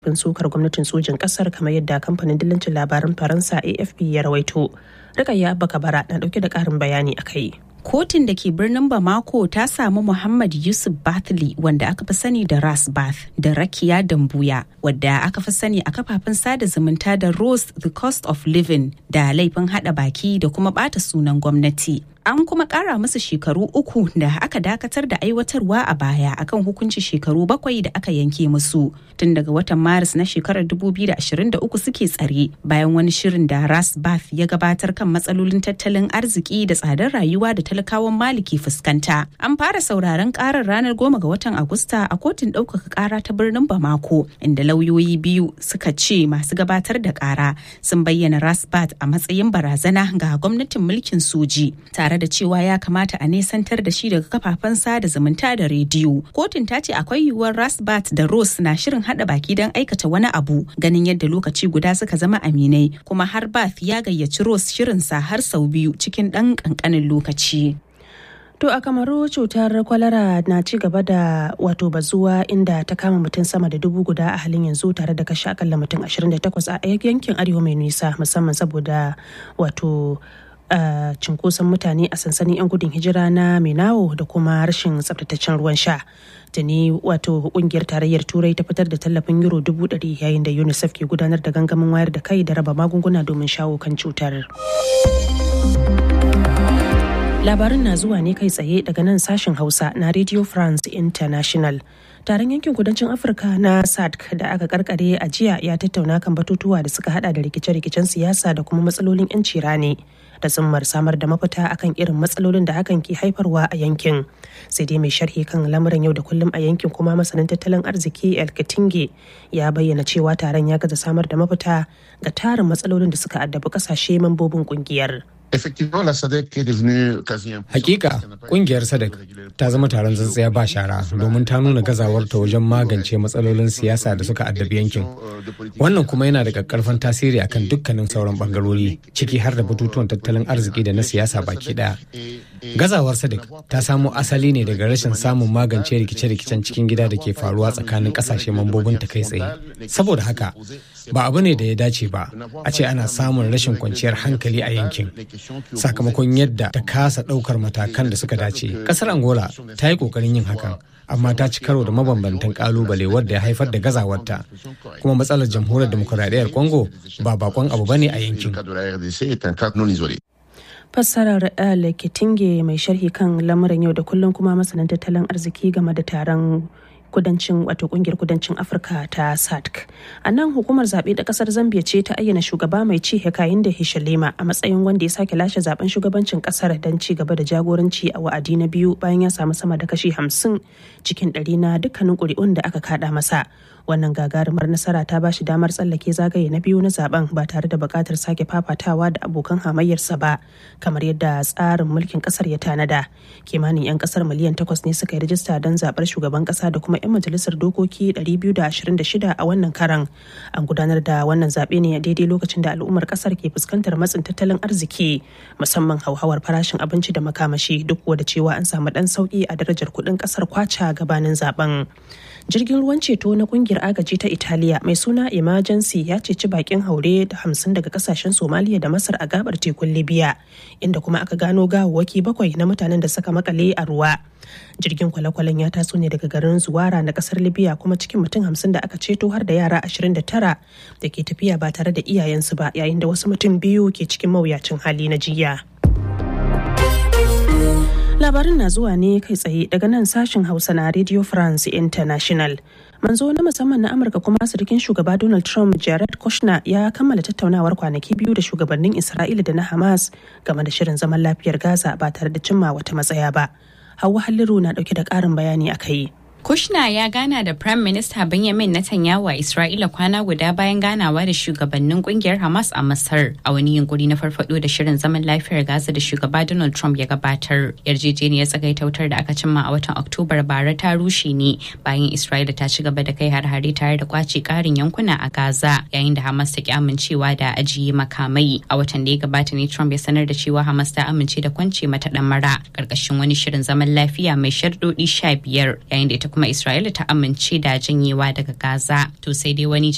bin sukar gwamnatin sojin kasar kamar yadda kamfanin dillancin labaran faransa afp ya rawaito rikayya abba kabara na dauke da karin bayani a kai Kotun da ke birnin Bamako ta samu Muhammad Yusuf Bathli wanda aka fi sani da Ras Bath da Rakiya Dambuya wadda aka fi sani a kafafen sada zumunta da Rose the Cost of Living da laifin hada baki da kuma bata sunan gwamnati. An kuma kara musu shekaru uku da aka dakatar da aiwatarwa a baya akan hukunci shekaru bakwai da aka yanke musu tun daga watan Maris na shekarar 2023 suke tsare bayan wani shirin da Ras Bath ya gabatar kan matsalolin tattalin arziki da tsadar rayuwa da talakawan maliki fuskanta. An fara sauraron karar ranar goma ga watan Agusta a kotun ɗaukaka kara ta birnin Bamako inda lauyoyi biyu suka ce masu gabatar da kara sun bayyana Rasbat a matsayin barazana ga gwamnatin mulkin soji tare da cewa ya kamata a nesantar da shi daga kafafen sada zumunta da rediyo. Kotun ta ce akwai yiwuwar Rasbat da Rose na shirin hada baki don aikata wani abu ganin yadda lokaci guda suka zama aminai kuma har Bath ya gayyaci Rose shirinsa har sau biyu cikin ɗan ƙanƙanin lokaci. To a kamaru cutar kwalara na ci gaba da wato bazuwa inda ta kama mutum sama da dubu guda a halin yanzu tare da kashe akalla mutum 28 a yankin arewa mai nisa musamman saboda wato Uh, cinkoson mutane a sansanin 'yan gudun hijira na Minawo da kuma rashin tsabtataccen ruwan sha. Tuni wato kungiyar tarayyar turai ta fitar da tallafin euro dubu ɗari yayin da UNICEF ke gudanar da gangamin wayar da kai da raba magunguna domin shawo kan cutar. Labarin na zuwa ne kai tsaye daga nan sashen Hausa na Radio France International. Taron yankin kudancin Afirka na SADC da aka karkare a jiya ya tattauna kan batutuwa da suka hada da rikice-rikicen siyasa da kuma matsalolin 'yanci rani da zimmar samar da mafita akan irin matsalolin da hakan ke haifarwa a yankin. Sai dai mai sharhi kan lamuran yau da kullum a yankin kuma masanin tattalin arziki El Katinge ya bayyana cewa taron ya gaza samar da mafita ga tarin matsalolin da suka addabi kasashe mambobin kungiyar. Hakika kungiyar Sadek ta zama taron tsantsiya ba shara domin ta nuna gazawarta wajen magance matsalolin siyasa da suka addabi yankin. Wannan kuma yana da kakkarfan tasiri akan dukkanin sauran bangarori ciki har da batutuwan tattalin arziki da na siyasa baki daya. Gazawar Sadek ta samo asali ne daga rashin samun magance rikice-rikicen cikin gida da ke faruwa tsakanin kasashe mambobin ta kai tsaye. Saboda haka ba abu ne da ya dace ba a ce ana samun rashin kwanciyar hankali a yankin sakamakon yadda ta kasa ɗaukar matakan da suka dace kasar angola ta yi ƙoƙarin yin hakan amma ta ci karo da mabambantan kalubale wadda ya haifar da gazawarta kuma matsalar jamhuriyar demokuraɗiyyar congo ba bakon abu bane a yankin fassarar el kitinge mai sharhi kan lamuran yau da kullum kuma masanin tattalin arziki game da taron kudancin wato kungiyar kudancin afirka ta sadc a nan hukumar zaɓe ta ƙasar zambia ce ta ayyana shugaba mai ci hekayin da hishalema a matsayin wanda ya sake lashe zaben shugabancin ƙasar don ci gaba da jagoranci a wa'adi na biyu bayan ya samu sama da kashi hamsin cikin ɗari na dukkanin ƙuri'un da aka kaɗa masa wannan gagarumar nasara ta bashi damar tsallake zagaye na biyu na zaben ba tare da buƙatar sake fafatawa da abokan hamayyarsa ba kamar yadda tsarin mulkin ƙasar ya tanada kimanin 'yan ƙasar miliyan takwas ne suka yi rajista don zaɓar shugaban ƙasa da kuma 'yan majalisar dokoki 226 a wannan karan an gudanar da wannan zaɓe ne a daidai lokacin da al'ummar ƙasar ke fuskantar matsin tattalin arziki musamman hauhawar farashin abinci da makamashi duk da cewa an samu ɗan sauƙi a darajar kuɗin ƙasar kwacha gabanin zaben jirgin ruwan ceto na kungiyar agaji ta italiya mai suna emergency ya ceci bakin haure da hamsin daga kasashen somaliya da masar a gabar tekun libya inda kuma aka gano gawawwaki bakwai na mutanen da suka makale a ruwa jirgin kwale-kwalen ya taso ne daga garin zuwara na kasar libya kuma cikin mutum hamsin da aka ceto har da yara 29 da ke tafiya ba tare da iyayensu ba yayin da wasu mutum biyu ke cikin mawuyacin hali na jiya. labarin na zuwa ne kai tsaye daga nan sashen hausa na radio france international manzo na musamman na amurka kuma sirikin shugaba donald trump jared kushner ya kammala tattaunawar kwanaki biyu da shugabannin isra'ila da na hamas game da shirin zaman lafiyar gaza ba tare da cimma wata matsaya ba hawa halliru na dauke da karin bayani a kai Kushna ya gana da Prime Minister Benjamin Netanyahu a Isra'ila kwana guda bayan ganawa da shugabannin kungiyar Hamas a Masar a wani yunkuri na farfado da shirin zaman lafiyar Gaza da shugaba Donald Trump ya gabatar. Yarjejeniyar tsagaitautar da aka cimma a watan Oktobar bara ta rushe ne bayan Isra'ila ta ci gaba da kai har-hare tare da kwace karin yankuna a Gaza yayin da Hamas ta ki amincewa da ajiye makamai. A watan da ya gabata ne Trump ya sanar da cewa Hamas ta amince da kwance mata mara karkashin wani shirin zaman lafiya mai shardodi sha biyar yayin da ita kuma Isra'ila ta amince da janyewa daga Gaza. To sai dai wani